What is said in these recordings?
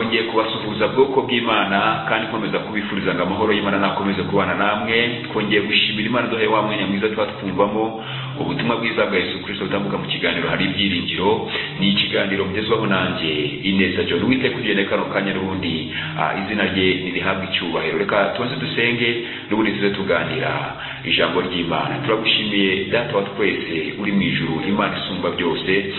ngiye kubasuhuza bwoko bw'imana kandi nkomeza kubifurizaga amahoro y'imana nakomeze kubana namwe twongeye gushimira imana duhaye wa mwanya mwiza tuba twumvamo ubutumwa bwiza bwa yesu kirisito butambuka mu kiganiro hari ibyiringiro ni ikiganiro mugezwaho nanjye ineza john wite kugenda kano kanya n'ubundi izina rye ntirihabwe icyubahiro reka tubanze dusenge n'ubundi tuze tuganira ijambo ry'imana turagushimiye data wa twese uri mu ijuru imana isumba byose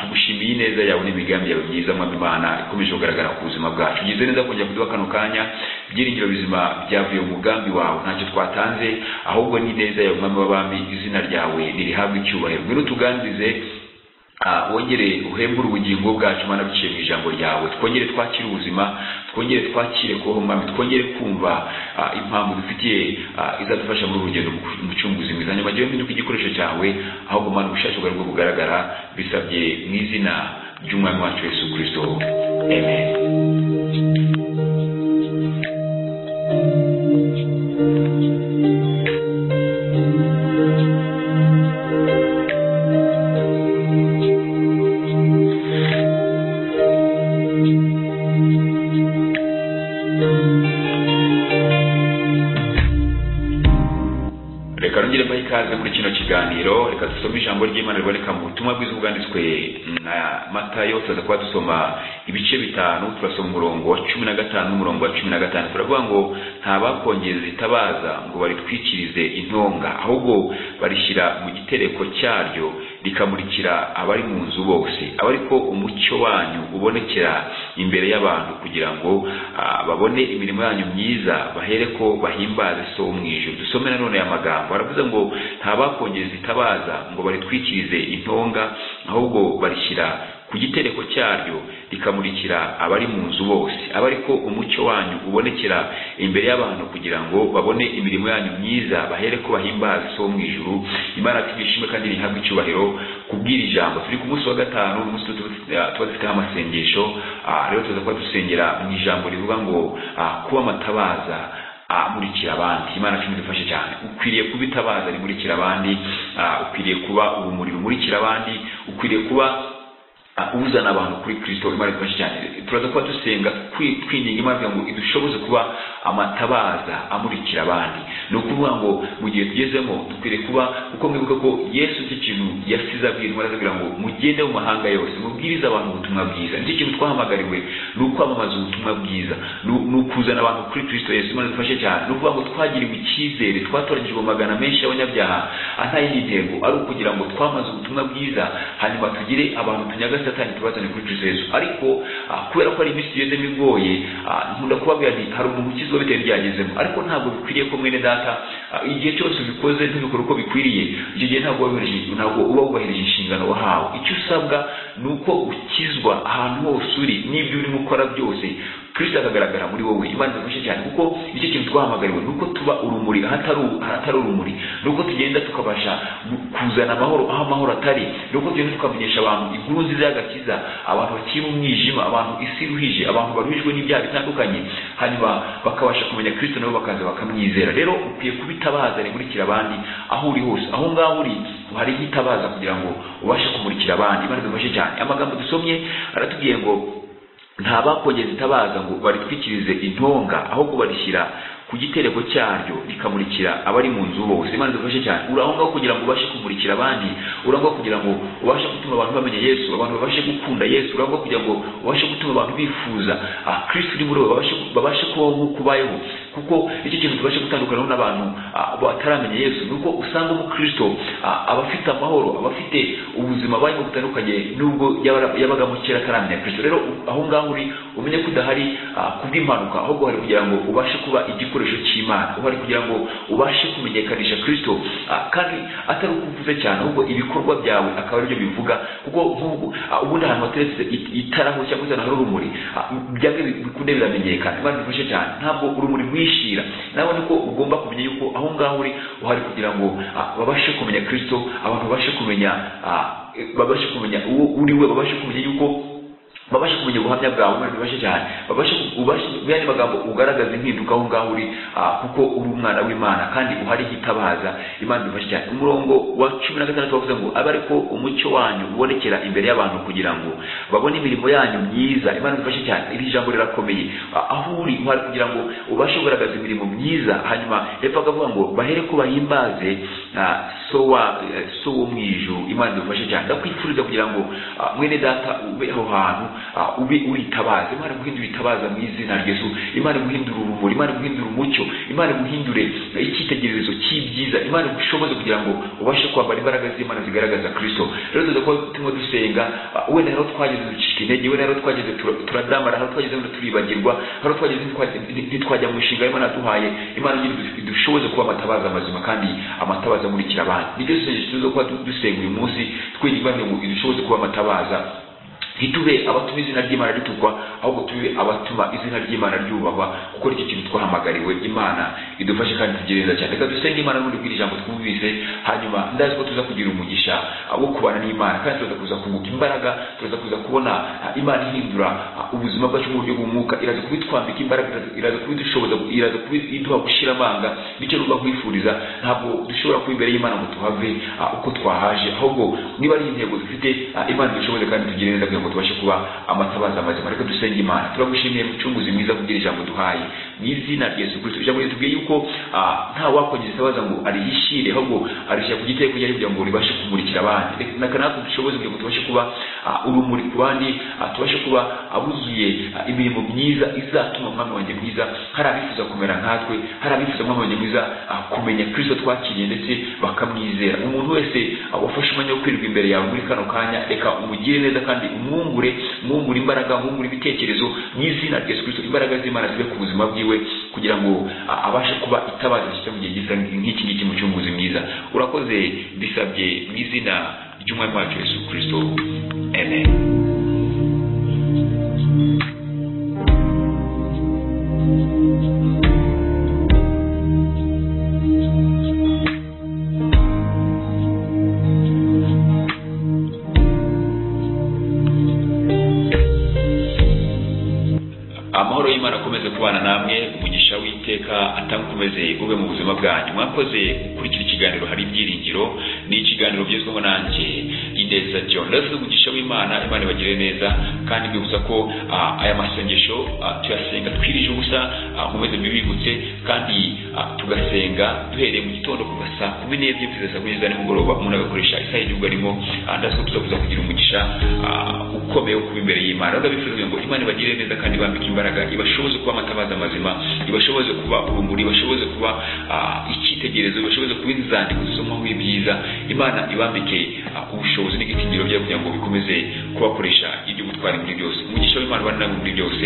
tugushimiye ineza yawe n'imigambi yawe myiza mwami imana ikomeje kugaragara ku buzima bwacu ugize neza kongera kuduha kano kanya ibyiringiro bizima byavuye mu mugambi wawe ntacyo twatanze ahubwo ni ineza yawe mwami w'abami izina ryawe ntirihabwe icyubahiro ngwino tuganirize wongere uhembure ubugingo bwacu mana biciye mu ijambo ryawe twongere twakire ubuzima twongere twakire kubaho mwami twongere kumva impamvu dufitiye izadufasha muri urugendo umucunguzi mwiza nyuma gihe mpinduka igikoresho cyawe ahubwo mana ubushake bwawe bwo bugaragara bisabye mu izina ry'umwami wacu yesu kirisito amen reka nongere mbahe ikaze muri kino kiganiro reka dusome ijambo ry'imana riboneka mu butumwa bwiza bwanditswe na matayo tuza kuba dusoma ibice bitanu turasoma umurongo wa cumi na gatanu n'umurongo wa cumi na gatanu turavuga ngo nta bakongeza zitabaza ngo baritwikirize intonga ahubwo barishyira mu gitereko cyaryo rikamurikira abari mu nzu bose aba ariko umucyo wanyu ubonekera imbere y'abantu kugira ngo babone imirimo yanyu myiza bahere ko bahimbaze so wo mu ijuru dusome nanone aya magambo baravuze ngo nta bakongeza itabaza ngo baritwikirize intonga ahubwo barishyira ku gitereko cyaryo rikamurikira abari mu nzu bose aba ariko umucyo wanyu ubonekera imbere y'abantu kugira ngo babone imirimo yanyu myiza bahere ko bahimbaza so mu ijuru imana tubishime kandi rihabwe icyubahiro kubwira ijambo turi ku munsi wa gatanu umunsi tuba dufiteho amasengesho rero tuza kuba dusengera mu ijambo rivuga ngo kuba amatabaza amurikira abandi imana cumi dufashe cyane ukwiriye kuba itabaza rimurikira abandi ukwiriye kuba urumuri rumurikira abandi ukwiriye kuba uzana abantu kuri kirisito imana idufashe cyane turaza kuba dusenga twinginga imana kugira ngo idushoboze kuba amatabaza amurikira abandi ni ukuvuga ngo mu gihe tugezemo dukwiriye kuba uko mwibuka ko yesu icyo kintu yasize abwira intumwa kugira ngo mugende mu mahanga yose mubwirize abantu ubutumwa bwiza nicyo kintu twahamagariwe ni ukwamamaza ubutumwa bwiza ni ukuzana abantu kuri kirisito yesu imana idufashe cyane ni ukuvuga ngo twagiriwe icyizere twatoranyijwe magana menshi y'abanyabyaha nta yindi ntego ari ukugira ngo twamaze ubutumwa bwiza hanyuma tugire abantu tunyaga satani tubazane kuri Kristo Yesu ariko kubera ko ari iminsi tugezemo igoye nkunda kubabwira nti hari umuntu ukizwa bitewe n'ibyagezemo ariko ntabwo bikwiriye ko mwene data igihe cyose ubikoze ntubikore uko bikwiriye icyo gihe ntabwo ntabwo uba wubahirije inshingano wahawe icyo usabwa ni uko ukizwa ahantu hose uri n'ibyo urimo ukora byose kirisita akagaragara muri wowe imana idufashe cyane kuko nicyo kintu twahamagariwe ni uko tuba urumuri ahatari urumuri ni uko tugenda tukabasha kuzana amahoro aho amahoro atari ni uko tugenda tukamenyesha abantu inkuru nziza y'agakiza abantu bakiri mu mwijima abantu isi iruhije abantu baruhijwe n'ibyaha bitandukanye hanyuma bakabasha kumenya kirisita nabo bakaza bakamwizera rero ukwiye kuba itabaza rimurikira abandi aho uri hose aho ngaho uri hariho itabaza kugira ngo ubashe kumurikira abandi imana idufashe cyane amagambo dusomye aratubwiye ngo nta bakongeza itabaza ngo baritwikirize intonga ahubwo barishyira ku gitereko cyaryo rikamurikira abari mu nzu bose imana idufashe cyane uraho ngaho kugira ngo ubashe kumurikira abandi uraho ngaho kugira ngo ubashe gutuma abantu bamenya yesu abantu babashe gukunda yesu uraho ngaho kugira ngo ubashe gutuma abantu bifuza kristo uri muri bo babashe kubaho nk'uko ubayeho kuko icyo kintu tubashe gutandukanaho n'abantu bataramenya yesu ni uko usanga umukristo aba afite amahoro aba afite ubuzima bayeho butandukanye n'ubwo yabagamo kera ataramenya kristo rero aho ngaho uri umenye ko udahari kubw'impanuka ahubwo hari kugira ngo ubashe kuba igikoresho igikoresho cy'imana uhari kugira ngo ubashe kumenyekanisha kristo kandi atari uko uvuze cyane ahubwo ibikorwa byawe akaba aribyo bivuga kuko ubundi ahantu hateretse itaraho cyangwa se hari urumuri byanga bikunde biramenyekana imana bifashe cyane ntabwo urumuri rwishira nawe niko ugomba kumenya yuko aho ngaho uri uhari kugira ngo babashe kumenya kristo abantu babashe kumenya babashe kumenya uwo uri we babashe kumenya yuko babashe kumenya ubuhamya bwawe umwana bibashe cyane babashe ubashe yani magambo ugaragaza impinduka aho ngaho uri ah, kuko uri umwana w'Imana kandi uhari hitabaza Imana bibashe cyane umurongo wa 16 bavuze ngo abe ariko umucyo wanyu ubonekera imbere y'abantu kugira ngo babone imirimo yanyu myiza Imana bibashe cyane iri jambo rirakomeye Ah, aho uri uhari kugira ngo ubashe kugaragaza imirimo myiza hanyuma hepfo akavuga ngo bahere ko bahimbaze ah, so wa eh, so wo mu ijuru Imana bibashe cyane ndakwifuriza kugira ngo ah, mwene data ube aho hantu Ah, ube uritabaza imana guhindura itabaza mu izina rya yesu imana guhindura urumuri imana guhindura umucyo imana guhindure icyitegererezo cy'ibyiza imana gushoboze kugira ngo ubashe kwambara imbaraga z'imana zigaragaza kristo rero tuza kuba turimo dusenga ah, wenda hariho twageze ducika intege wenda hariho twageze tura- turadamara hariho twageze wenda turibagirwa hariho twageze ntitwa- ntitwajya mu mishinga imana yaduhaye imana ngira idu- idushoboze kuba amatabaza mazima kandi amatabaza amurikira abantu nibyo sengesho tuza kuba du- dusenga uyu munsi twinginga ngo idushoboze kuba amatabaza ntitube abatuma izina ry'imana ritukwa ahubwo tube abatuma izina ry'imana ryubahwa kuko nicyo kintu twahamagariwe imana idufashe kandi tugire neza cyane reka dusenge imana n'ubundi bw'iri jambo twumvise hanyuma ndazi ko tuza kugira umugisha ah, wo kubana n'imana kandi tuza kuza kunguka imbaraga tuza kuza kubona ah, imana ihindura ah, ubuzima bwacu mu buryo bw'umwuka iraza kubitwambika imbaraga iraza- iraza kubidushoboza iraza kubiduha gushira amanga nicyo nuba kwifuriza ntabwo dushobora kuba imbere y'imana ngo tuhave ah, uko twahaje ahubwo niba ari intego dufite ah, imana dushoboze kandi tugire neza kugira ngo tubashe kuba amatabaza mazima reka dusenge imana turagushimiye mucunguzi mwiza kugira ijambo duhaye mu izina rya yesu kirisito ijambo ritubwiye yuko ah, nta wakongeza itabaza ngo arihishire ahubwo arishyira ku giteye kugira kugira ngo ribashe kumurikira abandi Reka- na kanaka dushoboze kugira ngo tubashe kuba ah, urumuri ku bandi ah, tubashe kuba abuzuye imirimo myiza izatuma umwami wanjye mwiza hari abifuza kumera nkatwe hari abifuza umwami wanjye mwiza ah, kumenya kristo twakiriye ndetse bakamwizera umuntu wese ah, wafashe umwanya wo kwirirwa imbere yawe muri kano kanya reka umugire neza kandi umwungure umwungure imbaraga umwungure ibitekerezo mu izina rya yesu kristo imbaraga z'imana zibe ku buzima bwiwe kugira ngo ah, abashe kuba itabaza rishyitse mu gihe gisa nk'iki ngiki mu cyunguzi mwiza urakoze bisabye mu izina ry'umwami wacu yesu kristo amen amahoro y'imana akomeze kubana namwe umugisha w'iteka atamukomeze ube mu buzima bwanyu mwakoze gukurikira ikiganiro hari ibyiringiro ni ikiganiro bigezweho nanjye ineza john rero tuzi umugisha w'imana imana ibagire neza kandi mbibutsa ko ah, aya masengesho ah, tuyasenga twirije ubusa ah, mukomeze mbibibutse kandi ah, tugasenga duhereye mu gitondo kuva saa kumi n'ebyiri kugeza saa kumi n'ebyiri za nimugoroba umuntu agakoresha isaha y'igihugu arimo ah, ndazi ko tuzakuza kugira umugisha ah, ukomeye wo kuba imbere y'imana rero ndabifuza kugira ngo imana ibagire neza kandi ibambike imbaraga ibashoboze kuba amatabaza mazima ibashoboze kuba urumuri ibashoboze kuba ah, icyitegererezo ibashoboze kuba inzandiko zisomaho ibyiza imana ibambike ah, ubushobozi n'igitinyiro byayo kugira ngo bikomeze kubakoresha ibyo gutwara muri byose umugisha w'imana ubane namwe muri byose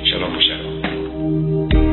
shalom shalom